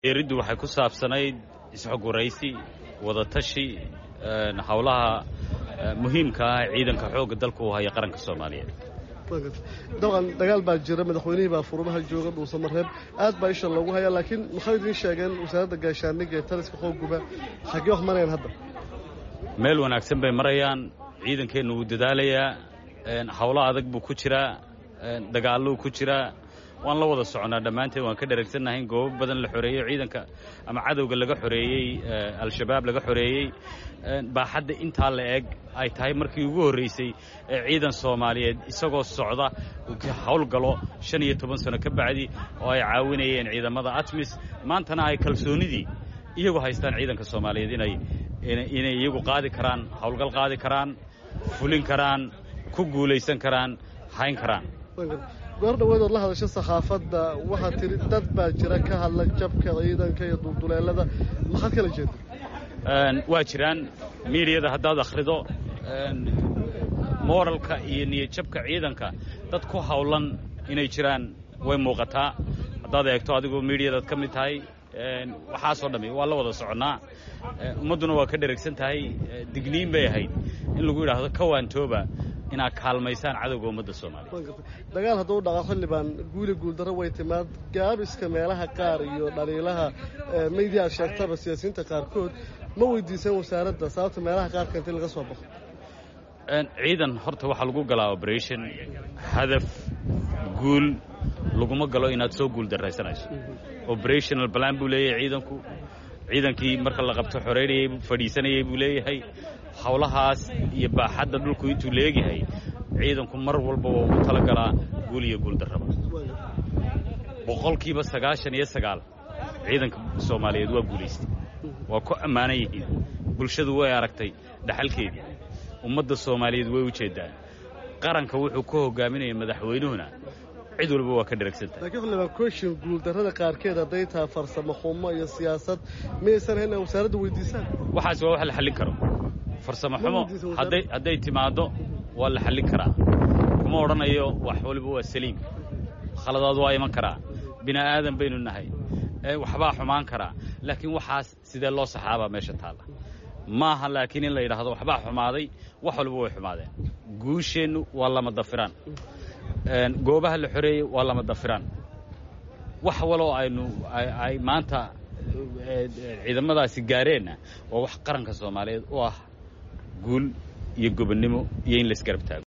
eriddu waxay ku saabsanayd isxogwaraysi wadatashi howlaha muhiimka ah ciidanka xoogga dalka uu haya qaranka soomaaliyeed dabcan dagaal baa jira madaxweynihii baa furmaha jooga dhuusamareeb aad baa isha loogu hayaa laakiin maxay idiin sheegeen wasaaradda gaashaandhigga ee taliska xoogguba xaggee wax marayaan hadda meel wanaagsan bay marayaan ciidankeennu wuu dadaalayaa howlo adag buu ku jiraa dagaalluu ku jiraa waan la wada soconaa dhammaanteen waan ka dharagsannahay in goobo badan la xoreeyo ciidanka ama cadowga laga xoreeyey al-shabaab laga xoreeyey baaxadda intaa la eg ay tahay markii ugu horraysay ee ciidan soomaaliyeed isagoo socda howlgalo shan iyo toban sano ka bacdi oo ay caawinayeen ciidamada atmis maantana ay kalsoonnidii iyagu haystaan ciidanka soomaaliyeed inay inay iyagu qaadi karaan howlgal qaadi karaan fulin karaan ku guulaysan karaan hayn karaan goor dhaweed ood la hadasha sakhaafadda waxaad tidhi dad baa jira ka hadla jabka ciidanka iyo dulduleelada maxaad kala jeeda waa jiraan miidiyada haddaad akhrido mooralka iyo niyadjabka ciidanka dad ku hawlan inay jiraan way muuqataa haddaad eegto adigoo miidiyadaad ka mid tahay waxaasoo dhammi waa la wada soconnaa ummadduna waa ka dheragsan tahay digniin bay ahayd in lagu yidhaahdo kawaantooba inaad kaalmaysaan cadowga ummadda soomaaliya dagaal hadduu dhaco xildhibaan guuli guuldarro way timaad gaabiska meelaha qaar iyo dhaliilaha maydiya aad sheegtaba siyaasiyiinta qaarkood ma weydiiseen wasaaradda sababta meelaha qaarka intii laga soo baxo ciidan horta waxaa lagu galaa operation hadaf guul laguma galo inaad soo guul darraysanayso operational plan buu leeyahay ciidanku ciidankii marka la qabto xoreynayay fadhiisanayay buu leeyahay howlahaas iyo baaxadda dhulku intuu leegyahay ciidanku mar walba waa ugu tala galaa guul iyo guul darraba boqolkiiba sagaashan iyo sagaal ciidanka soomaaliyeed waa guulaystay waa ku ammaanan yihiin bulshadu way aragtay dhaxalkeedii ummadda soomaaliyeed way u jeeddaan qaranka wuxuu ku hogaaminaya madaxweynuhuna cid walba waa ka dheragsantahay lakiin xildhibaan kooshin guuldarrada qaarkeed hadday tahay farsamo xumo iyo siyaasad miyaysan hayn inaad wasaaradda weydiisaan waxaas waa wax la xallin karo farsamo xumo hadday hadday timaaddo waa la xallin karaa kuma odhanayo wax waliba waa saliim khaladaad waa iman karaa bini aadan baynu nahay waxbaa xumaan karaa laakiin waxaas sidee loo saxaabaa meesha taalla maaha laakiin in la yidhaahdo waxbaa xumaaday wax waliba way xumaadeen guusheennu waa lama dafiraan goobaha la xoreeyey waa lama dafiraan wax waloo aynu ay maanta ciidamadaasi gaareenna waa wax qaranka soomaaliyeed u ah guul iyo gobonnimo iyo in laisgarab taago